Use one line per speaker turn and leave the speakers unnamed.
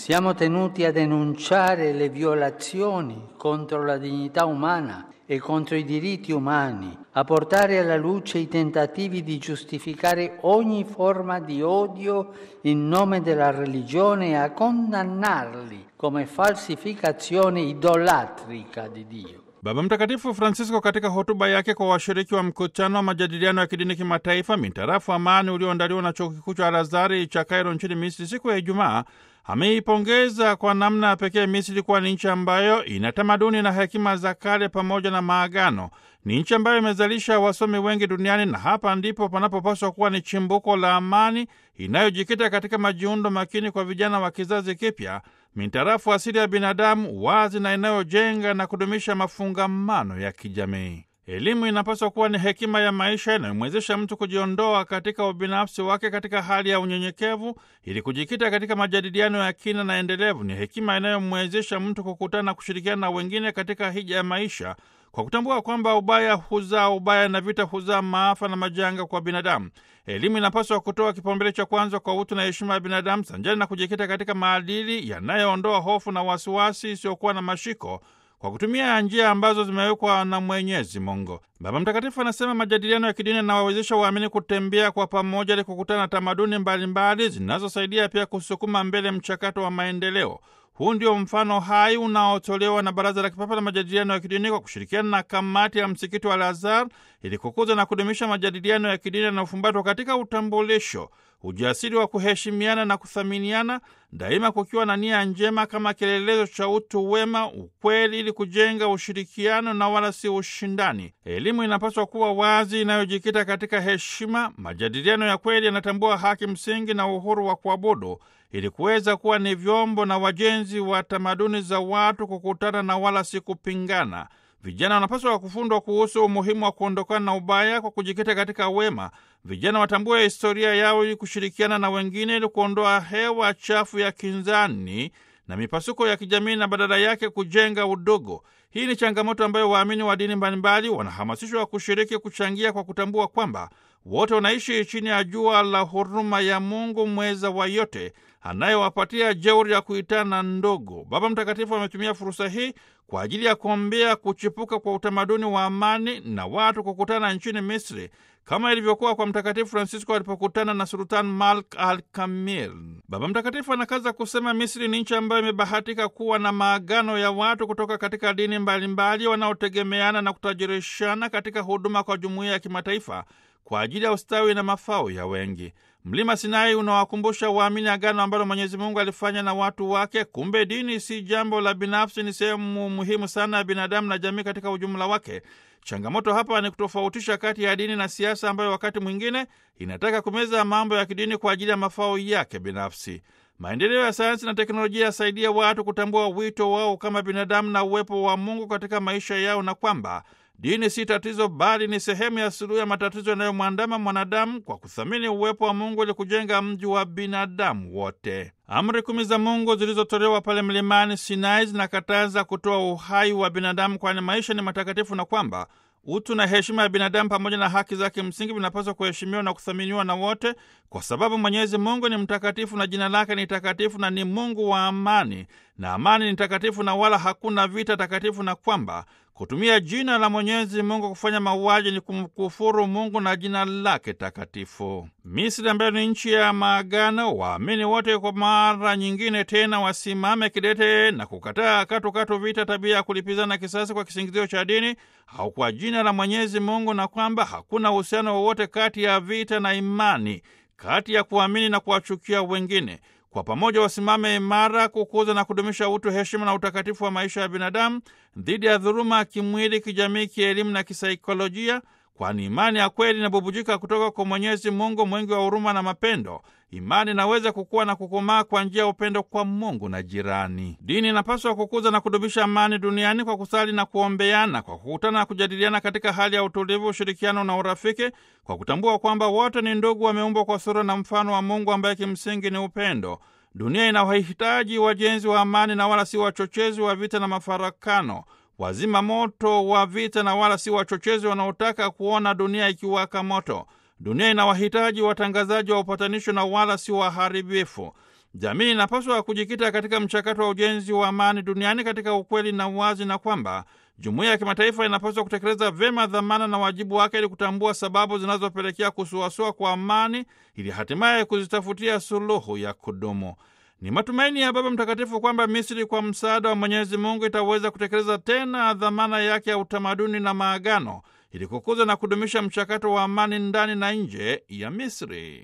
Siamo tenuti a denunciare le violazioni contro la dignità umana e contro i diritti umani, a portare alla luce i tentativi di giustificare ogni forma di odio in nome della religione e a condannarli come falsificazione idolatrica di Dio.
Baba Mtakatifu Francisco katika hotuba yake kwa washiriki wa mkutano wa majadiliano ya kidini kimataifa mintarafu amani ulioandaliwa na chuo kikuu cha Al-Azhar cha Kairo nchini Misri siku ya Ijumaa ameipongeza kwa namna ya pekee Misri kuwa ni nchi ambayo ina tamaduni na hekima za kale pamoja na maagano. Ni nchi ambayo imezalisha wasomi wengi duniani, na hapa ndipo panapopaswa kuwa ni chimbuko la amani inayojikita katika majiundo makini kwa vijana wa kizazi kipya mintarafu asili ya binadamu wazi na inayojenga na kudumisha mafungamano ya kijamii. Elimu inapaswa kuwa ni hekima ya maisha inayomwezesha mtu kujiondoa katika ubinafsi wake katika hali ya unyenyekevu ili kujikita katika majadiliano ya kina na endelevu. Ni hekima inayomwezesha mtu kukutana na kushirikiana na wengine katika hija ya maisha kwa kutambua kwamba ubaya huzaa ubaya na vita huzaa maafa na majanga kwa binadamu. Elimu inapaswa kutoa kipaumbele cha kwanza kwa utu na heshima ya binadamu sanjani na kujikita katika maadili yanayoondoa hofu na wasiwasi isiyokuwa na mashiko kwa kutumia njia ambazo zimewekwa na Mwenyezi Mungu. Baba Mtakatifu anasema majadiliano ya kidini yanawawezesha waamini kutembea kwa pamoja ili kukutana na tamaduni mbalimbali zinazosaidia pia kusukuma mbele mchakato wa maendeleo. Huu ndio mfano hai unaotolewa na Baraza la Kipapa la Majadiliano ya Kidini kwa kushirikiana na kamati ya msikiti wa Al-Azhar ili kukuza na kudumisha majadiliano ya kidini yanayofumbatwa katika utambulisho, ujasiri wa kuheshimiana na kuthaminiana, daima kukiwa na nia njema kama kielelezo cha utu wema, ukweli, ili kujenga ushirikiano na wala si ushindani. Elimu inapaswa kuwa wazi, inayojikita katika heshima. Majadiliano ya kweli yanatambua haki msingi na uhuru wa kuabudu ili kuweza kuwa ni vyombo na wajenzi wa tamaduni za watu kukutana na wala si kupingana. Vijana wanapaswa kufundwa kuhusu umuhimu wa kuondokana na ubaya kwa kujikita katika wema. Vijana watambue historia yao ili kushirikiana na wengine ili kuondoa hewa chafu ya kinzani na mipasuko ya kijamii na badala yake kujenga udugu. Hii ni changamoto ambayo waamini wa dini mbalimbali wanahamasishwa kushiriki, kuchangia kwa kutambua kwamba wote wanaishi chini ya jua la huruma ya Mungu mweza wa yote anayewapatia jeuri ya kuitana ndogo. Baba Mtakatifu ametumia fursa hii kwa ajili ya kuombea kuchipuka kwa utamaduni wa amani na watu kukutana nchini Misri kama ilivyokuwa kwa Mtakatifu Francisco alipokutana na Sultan Malk al Kamil. Baba Mtakatifu anakaza kusema Misri ni nchi ambayo imebahatika kuwa na maagano ya watu kutoka katika dini mbalimbali wanaotegemeana na kutajirishana katika huduma kwa jumuiya ya kimataifa kwa ajili ya ustawi na mafao ya wengi. Mlima Sinai unawakumbusha waamini agano ambalo Mwenyezi Mungu alifanya na watu wake. Kumbe dini si jambo la binafsi, ni sehemu muhimu sana ya binadamu na jamii katika ujumla wake. Changamoto hapa ni kutofautisha kati ya dini na siasa, ambayo wakati mwingine inataka kumeza mambo ya kidini kwa ajili ya mafao yake binafsi. Maendeleo ya sayansi na teknolojia yasaidia watu kutambua wito wao kama binadamu na uwepo wa Mungu katika maisha yao, na kwamba dini si tatizo bali ni sehemu ya suluhu ya matatizo yanayomwandama mwanadamu kwa kuthamini uwepo wa Mungu ili kujenga mji wa binadamu wote. Amri kumi za Mungu zilizotolewa pale mlimani Sinai zinakataza kutoa uhai wa binadamu, kwani maisha ni matakatifu na kwamba utu na heshima ya binadamu pamoja na haki zake msingi vinapaswa kuheshimiwa na kuthaminiwa na wote, kwa sababu Mwenyezi Mungu ni mtakatifu na jina lake ni takatifu na ni Mungu wa amani, na amani ni takatifu na wala hakuna vita takatifu, na kwamba kutumia jina la Mwenyezi Mungu kufanya mauaji ni kumkufuru Mungu na jina lake takatifu. Misri ambayo ni nchi ya maagano, waamini wote kwa mara nyingine tena wasimame kidete na kukataa katukatu vita, tabia ya kulipizana kisasi kwa kisingizio cha dini au kwa jina la Mwenyezi Mungu, na kwamba hakuna uhusiano wowote kati ya vita na imani, kati ya kuamini na kuwachukia wengine. Kwa pamoja wasimame imara kukuza na kudumisha utu, heshima na utakatifu wa maisha ya binadamu dhidi ya dhuluma ya kimwili, kijamii, kielimu na kisaikolojia, kwani imani ya kweli inabubujika kutoka kwa Mwenyezi Mungu mwingi wa huruma na mapendo. Imani inaweza kukua na kukomaa kwa njia ya upendo kwa Mungu na jirani. Dini inapaswa kukuza na kudumisha amani duniani kwa kusali na kuombeana, kwa kukutana na kujadiliana katika hali ya utulivu, ushirikiano na urafiki, kwa kutambua kwamba wote ni ndugu, wameumbwa kwa sura na mfano wa Mungu ambaye kimsingi ni upendo. Dunia inawahitaji wajenzi wa amani na wala si wachochezi wa vita na mafarakano, wazima moto wa vita na wala si wachochezi wanaotaka kuona dunia ikiwaka moto. Dunia inawahitaji watangazaji wa upatanisho na wala si waharibifu. jamii inapaswa kujikita katika mchakato wa ujenzi wa amani duniani katika ukweli na uwazi, na kwamba jumuiya ya kimataifa inapaswa kutekeleza vyema dhamana na wajibu wake ili kutambua sababu zinazopelekea kusuasua kwa amani ili hatimaye kuzitafutia suluhu ya kudumu. Ni matumaini ya Baba Mtakatifu kwamba Misri kwa msaada wa Mwenyezi Mungu itaweza kutekeleza tena dhamana yake ya utamaduni na maagano ili kukuza na kudumisha mchakato wa amani ndani na nje ya Misri.